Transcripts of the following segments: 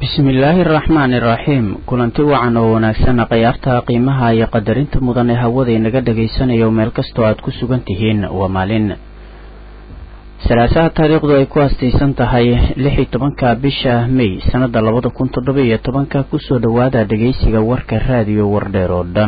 bismillaahi araxmaani iraxiim kulanti wacan oo wanaagsan khayaarta qiimaha iyo qadarinta mudan ee hawada inaga dhagaysanayo meel kastoo aad ku sugan tihiin waa maalin salaasaha taariikhdu ay ku astaysan tahay lix iyo tobanka bisha may sannada labada kun toddoba iyo tobanka kusoo dhowaada dhegaysiga warka raadiyo wardheer oo dhan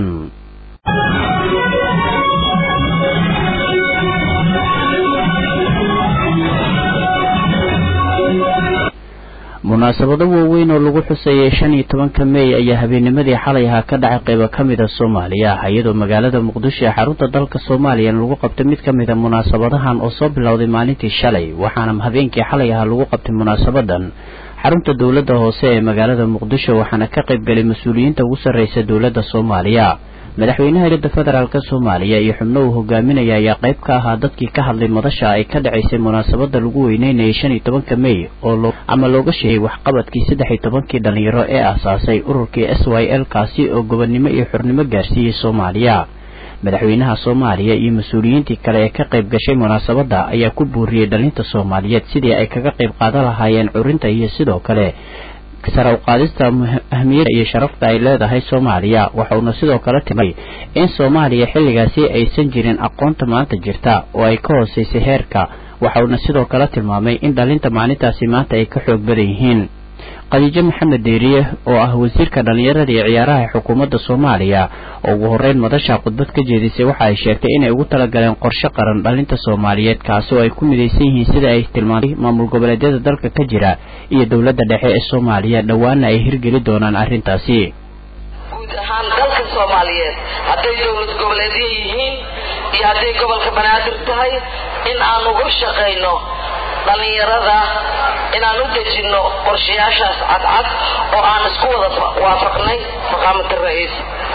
munaasabado waaweyn oo lagu xusayay shan iyo tobanka mey ayaa habeennimadii xalay ahaa ka dhacay qaybo ka mid a soomaaliya iyadoo magaalada muqdisho ee xarunta dalka soomaaliya lagu qabtay mid ka mid a munaasabadahan oo soo bilowday maalintii shalay waxaana habeenkii xalay ahaa lagu qabtay munaasabadan xarunta dowladda hoose ee magaalada muqdisho waxaana ka qaybgalay mas-uuliyiinta ugu sarreysa dowladda soomaaliya madaxweynaha iridda federaalk soomaaliya iyo xubno uu hogaaminaya ayaa qayb ka ahaa dadkii ka hadlay madasha ay ka dhacaysay munaasabada lagu weyneynayay shan iyo tobanka mey oo ama looga sheegay waxqabadkii saddex iyo tobankii dhalinyaro ee aasaasay ururkii s y l kaasi oo gobonnimo iyo xurnimo gaarsiiyey soomaaliya madaxweynaha soomaaliya iyo mas-uuliyiintii kale ee ka qayb gashay munaasabadda ayaa ku buuriyey dhalinta soomaaliyeed sidii ay kaga qayb qaadan lahaayeen curinta iyo sidoo kale sare u qaadista ahmiyadda iyo sharafta ay leedahay soomaaliya waxauna sidoo kale timay in soomaaliya xilligaasi aysan jirin aqoonta maanta jirta oo ay ka hooseysay heerka waxauna sidoo kale tilmaamay in dhalinta maalintaasi maanta ay ka xoog badan yihiin khadiijo maxamed deeriye oo ah wasiirka dhallinyarada iyo ciyaaraha xukuumadda soomaaliya oo ugu horreyn madasha khudbad ka jeedisay waxa ay sheegtay inay ugu talagaleen qorshe qaran dhalinta soomaaliyeed kaasi oo ay ku midaysan yihiin sida ay tilmaantay maamul goboleedyada dalka ka jira iyo dowladda dhexe ee soomaaliya dhowaana ay hirgeli doonaan arrintaasi guud ahaan dalka soomaaliyeed hadday dowlad goboleedyo yihiin iyo hadday gobolka banaadir tahay in aan uga shaqayno dhallinyarada inaan u dejinno qorshayaashaas cadcad oo aan isku wada waafaqnay maqaamada ra-iis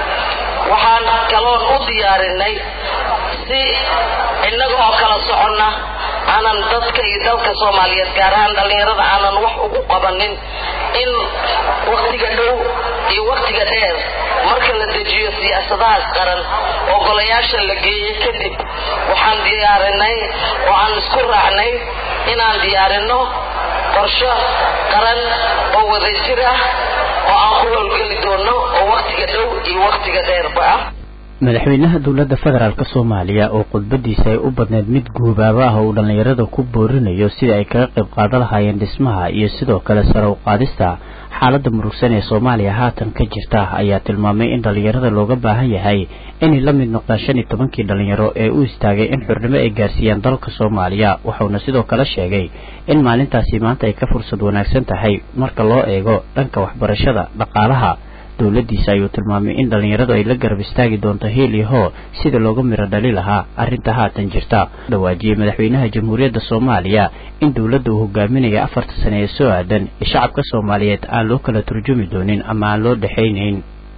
waxaan kaloon u diyaarinay si innaga oo kala soconna aanan dadka iyo dalka soomaaliyeed gaar ahaan dhallinyarada aanan wax ugu qabanin in waktiga dhow iyo waktiga dheer marka la dejiyo siyaasadahaas qaran oo golayaasha la geeyey kadib waxaan diyaarinay oo aan isku raacnay inaan diyaarinno qorsho qaran oo wadajir ah oo aan ku howlgeli doono oo waktiga dhow iyo waktiga dheerba ah madaxweynaha dowladda federaalk soomaaliya oo khudbadiisa ay u badneyd mid guubaaba ah oo uu dhallinyarada ku boorinayo sida ay kaga qayb qaadan lahaayeen dhismaha iyo sidoo kale sare u qaadista xaaladda murugsan ee soomaaliya haatan ka jirta ayaa tilmaamay in dhallinyarada looga baahan yahay inay la mid noqdaan shan iyo tobankii dhallinyaro ee u istaagay in xurnimo ay gaarsiiyaan dalka soomaaliya waxauna sidoo kale sheegay in maalintaasi maanta ay ka fursad wanaagsan tahay marka loo eego dhanka waxbarashada dhaqaalaha dowladdiisa ayuu tilmaamay in dhallinyaradu ay la garab istaagi doonto hiil iyo hoo sida looga miro dhali lahaa arrinta haatan jirta dhawaajiyey madaxweynaha jamhuuriyadda soomaaliya in dowladda uu hogaaminaya afarta sane ee soo aadan ee shacabka soomaaliyeed aan loo kala turjumi doonin ama aan loo dhexaynayn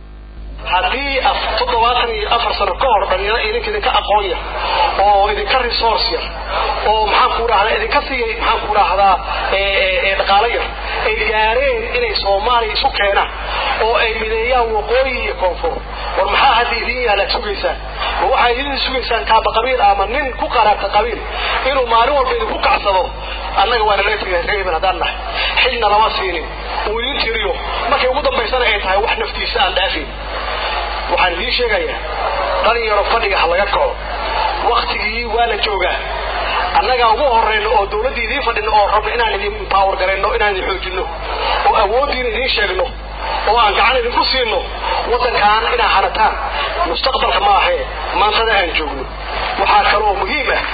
haddii toddobaatan iyo afar sano ka hor dhalinyaro idinka idinka aqoon yar oo idinka resource yar oo maxaan ku dhahdaa idinka siiyay maxaan ku dhahdaa dhaqaalo yar ay gaareen inay soomaaliya isu keenaan oo ay mideeyaan waqooyi iyo koonfur war maxaa hadda idin yaalaad sugaysaan ma waxaa idin sugaysaan kaaba qabiil ama nin ku qaraabta qabiil inuu maalin walba idinku kacsado annaga waana laga tegay reeban haddaan nahay xilna lama siinin uu idin tiriyo markay ugu dambaysana ay tahay wax naftiisa aan dhaafin waxaan idiin sheegayaa dhalinyaro fadhiga ha laga kaco waktigii waa la joogaa annagaa ugu horeyno oo dowladdii idiin fadhino oo rabno inaan idin power garayno inaan idin xoojinno oo awooddiina idiin sheegno oo aan gacan idinku siino waddankan inaa hanataan mustaqbalka ma ahee maantada aan joogno waxaa kaloo muhiim ah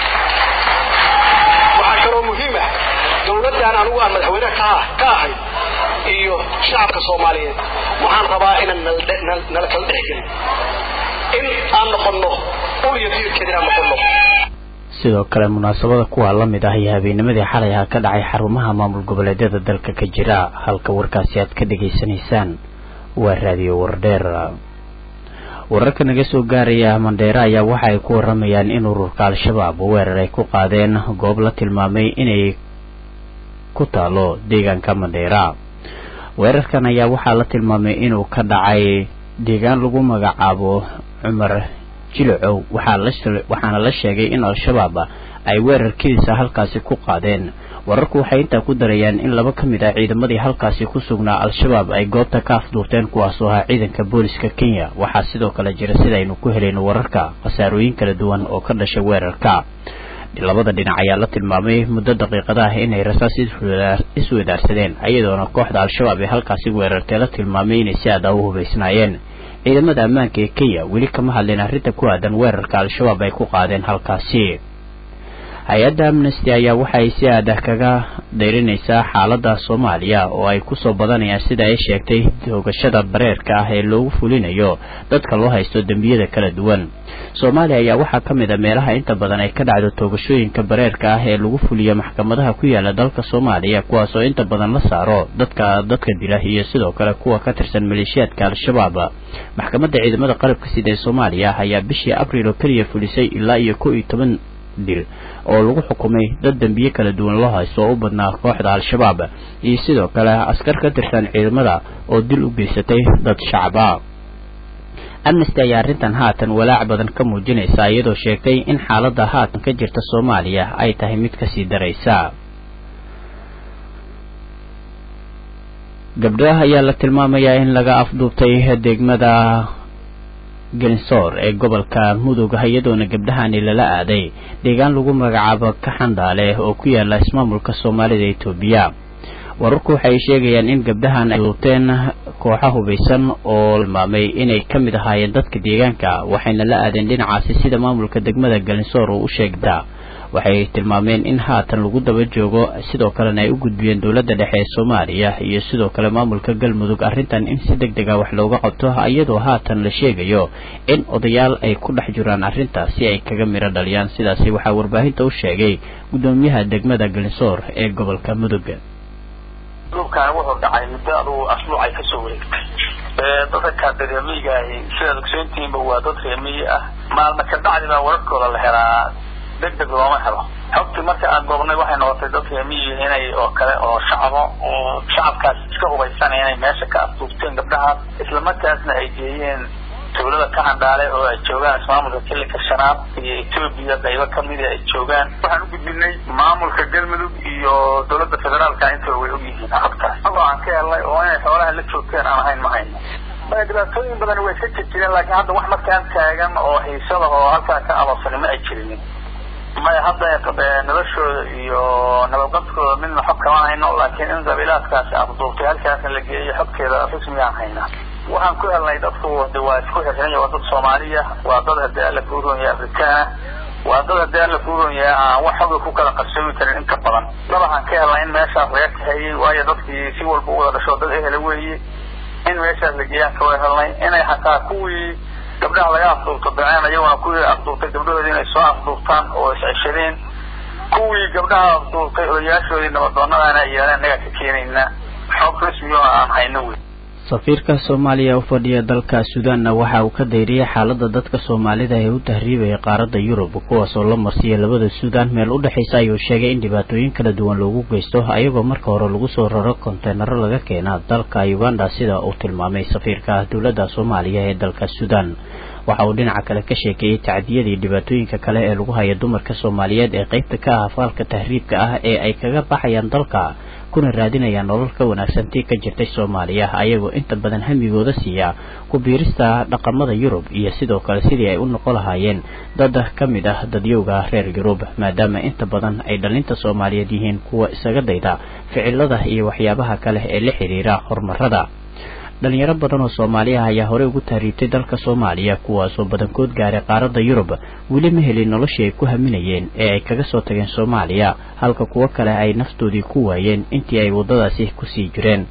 waxaa kaloo muhiim ah dowladdan anigu aan madaxweyne ka ka ahay iyo shacabka soomaaliyeed waxaan rabaa inaan nala kala dhexgelin in aan noqonno ul iyo diirkeed inaan noqonno sidoo kale munaasabada kuwaa la mid ah iyo habeennimadii xalay aha ka dhacay xarumaha maamul goboleedyada dalka ka jira halka warkaasi aad ka dhegaysanaysaan waa raadiyo wardheer wararka naga soo gaaraya mandheere ayaa waxa ay ku waramayaan in ururka al-shabaab weerar ay ku qaadeen goob la tilmaamay inay ku taalo deegaanka mandheera weerarkan ayaa waxaa la tilmaamay inuu ka dhacay deegaan lagu magacaabo cumar jilacow waxaana la sheegay in al-shabaab ay weerar kedisa halkaasi ku qaadeen wararku waxay intaa ku darayaan in laba ka mid ah ciidamadii halkaasi ku sugnaa al-shabaab ay goobta ka afduurteen kuwaasoo ahaa ciidanka booliska kenya waxaa sidoo kale jira sidaynu ku helayno wararka khasaarooyin kala duwan oo ka dhasha weerarka labada dhinac ayaa la tilmaamay muddo daqiiqada ah inay rasaas iswadaarsadeen iyadoona kooxda al-shabaab ee halkaasi weerartay la tilmaamay inay si aada u hubaysnaayeen ciidamada ammaanka ee kenya weli kama hadleen arrinta ku aadan weerarka al-shabaab ay ku qaadeen halkaasi hay-adda amnesty ayaa waxay si aada kaga dayrinaysaa xaaladda soomaaliya oo ay kusoo badanayaan sida ay sheegtay toogashada bareerka ah ee loogu fulinayo dadka loo haysto dembiyada kala duwan soomaaliya ayaa waxaa ka mid a meelaha inta badan ay ka dhacdo toogashooyinka bareerka ah ee lagu fuliyo maxkamadaha ku yaala dalka soomaaliya kuwaas oo inta badan la saaro dadka dadka dila iyo sidoo kale kuwa ka tirsan maleeshiyaadka al-shabaab maxkamadda ciidamada qalabka sida ee soomaaliya ayaa bishii abriil oo keliya fulisay ilaa iyo kow iyo toban dil oo lagu xukumay dad dembiye kala duwan loo haysto oo u badnaa kooxda al-shabaab iyo sidoo kale askar ka tirsan ciidamada oo dil u geysatay dad shacaba amnesty ayaa arrintan haatan walaac badan ka muujinaysa iyadoo sheegtay in xaaladda haatan ka jirta soomaaliya ay tahay mid kasii daraysa gabdhaha ayaa la tilmaamayaa in laga afduubtay degmada gelinsoor ee gobolka mudug iyadoona gabdhahani lala aaday deegaan lagu magacaabo kaxandhaale oo ku yaala ismaamulka soomaalida etoobiya wararku waxay sheegayaan in gabdhahan ay duubteen kooxa hubaysan oo tilmaamay inay ka mid ahaayeen dadka deegaanka waxayna la aadeen dhinacaasi sida maamulka degmada gelinsoor uu u sheegta waxay tilmaameen in haatan lagu daba joogo sidoo kalena ay u gudbiyeen dowladda dhexe ee soomaaliya iyo sidoo kale maamulka galmudug arrintan in si deg dega wax looga qabto iyadoo haatan la sheegayo in odayaal ay ku dhex jiraan arrintaas si ay kaga miro dhaliyaan sidaasi waxaa warbaahinta u sheegay guddoomiyaha degmada gelinsoor ee gobolka mudug dhulkan wuxuu dhacay muddo adugu asbuuc ay kasoo wareegtay dadka reemiigaahi sidaad ogsoontihiinba waa dad reemiyi ah maalma ka bacdi baa wararkooda la helaa deg deg looma helo xogtii marka aan goobnay waxay noqotay dad reemiyi inay oo kale oo shacabo oo shacabkaas iska hubaysan inay meesha ka afduubteen gabdhahaas islamarkaasna ay geeyeen dawlada ka handhaale oo ay joogaan ismaamulka kilinka shanaad iyo etoobiya qaybo kamida ay joogaan waxaan u gudbinay maamulka galmudug iyo dawladda federaalka intaba way ogyihiin xogtaas adoo aan ka helnay oo inay xoolaha la joogteen aan ahayn ma hayno dhibaatooyin badan way iska jirjireen laakiin hadda wax markaan taagan oo xiisada oo halkaa ka abarsani ma ay jirinin maya hadda noloshooda iyo nabadqabkooda midna xog kama hayno laakiin in qabiilaadkaasi afduubtay halkaasna la geeyo xogteeda rasmiyaan haynaa waxaan ku helnay dadku de waa isku xirxiran waa dad soomaaliya waa dad hadii alla kuu roon yahay afrikaana waa dad hadii alla kuu roon yahay aan wax xoga ku kala qarsoomi karin inta badan dabaxaan ka helnay in meeshaas laga kahayey waayo dadkii si walba u wada dhasho dad ehela weeye in meeshaas la geeyaan kawa helnay inay xataa kuwii gabdhaha laga afduubto daceen ayaguna kuwii afduubtay gabdhahoodii inay soo afduubtaan oo isceshadeen kuwii gabdhaha afduubtay odayaashoodii nabadoonadana ay yeeleen nagaa ka keenayna xog rasmi oo aan hayno wey safiirka soomaaliya u fadhiya dalka suudaanna waxa uu ka dayriyay xaaladda dadka soomaalida ee u tahriibaya qaaradda yurub kuwaasoo la marsiya labada suudaan meel u dhexaysa ayuu sheegay in dhibaatooyin kala duwan loogu geysto ayagoo marka hore lagu soo raro konteenaro laga keena dalka uganda sida uu tilmaamay safiirka dowladda soomaaliya ee dalka suudaan waxa uu dhinaca kale ka sheekeeyey tacdiyadii dhibaatooyinka kale ee lagu haya dumarka soomaaliyeed ee qaybta ka ah afaalka tahriibka ah ee ay kaga baxayaan dalka kuna raadinayaan nolol ka wanaagsan tii ka jirtay soomaaliya ayagoo inta badan hamigooda siiya ku biirista dhaqamada yurub iyo sidoo kale sidii ay u noqon lahaayeen dad ka mid ah dadyowga reer yurub maadaama inta badan ay dhalinta soomaaliyeed yihiin kuwa isaga dayda ficilada iyo waxyaabaha kale ee la xiriira horumarada dhalinyaro badan oo soomaaliya ayaa horey ugu tahriibtay dalka soomaaliya kuwaasoo badankood gaaray qaaradda yurub weli ma helin noloshii ay ku haminayeen ee ay kaga soo tageen soomaaliya halka kuwo kale ay naftoodii ku waayeen intii ay waddadaasi kusii jireen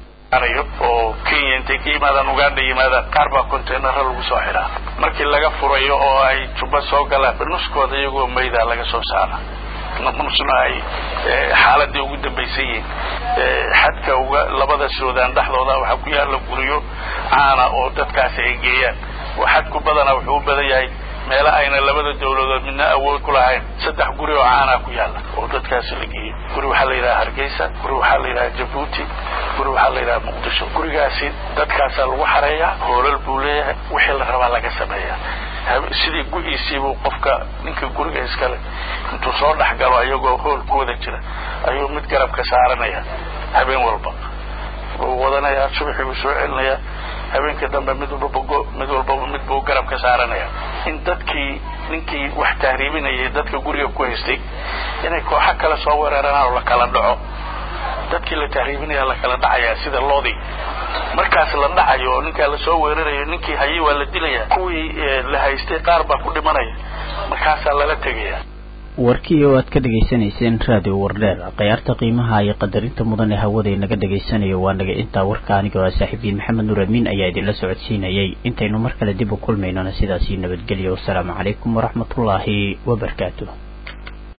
oo kenya intay ka yimaadaan uganda yimaadaan qaar baa containaro lagu soo xidhaa markii laga furayo oo ay jubba soo galaan nuskooda iyagoo mayda laga soo saara nusna ay xaaladii ugu dambaysan yihiin xadka uga labada suudaan dhexdooda waxaa ku yaalla guryo caana oo dadkaasi ay geeyaan xadku badana wuxuu u badan yahay meela ayna labada dawladood midna awood ku lahayn saddex guri oo caana ku yaalla oo dadkaasi la geeyo guri waxaa la yidhaha hargeysa guri waxaa la yidhaha jabuuti guri waxaa la yidhaha muqdisho gurigaasi dadkaasaa lagu xareeyaa hoolal buu leeyahay wixii la rabaa laga sameeyaa sidii gu-iisiibuu qofka ninka guriga iskale intuu soo dhex galo ayagoo hoolkooda jira ayuu mid garabka saaranaya habeen walba wuu wadanayaa subaxii buu soo celinayaa habeenkii dambe mid walba mid walbaba mid buu garabka saaranaya in dadkii ninkii wax tahriibinayay dadka guriga ku haystay inay kooxo kale soo weeraraan oo la kala dhaco dadkii la tahriibinaya la kala dhacayaa sida loodii markaas la dhacayo oo ninkaa lasoo weerarayo ninkii hayay waa la dilaya kuwii la haystay qaar baa ku dhimanaya markaasaa lala tegaya warkii oo aad ka dhegaysanayseen raadiyo wardheer khiyaarta qiimaha iyo qadarinta mudan ee hawada naga dhegaysanayo waa naga intaa warka aniga oo saaxiibiin maxamed nuur amiin ayaa idinla socodsiinayay intaynu mar kale dib u kulmaynona sidaasii nabadgelya wasalaamu calaykum waraxmatullaahi wabarakaatu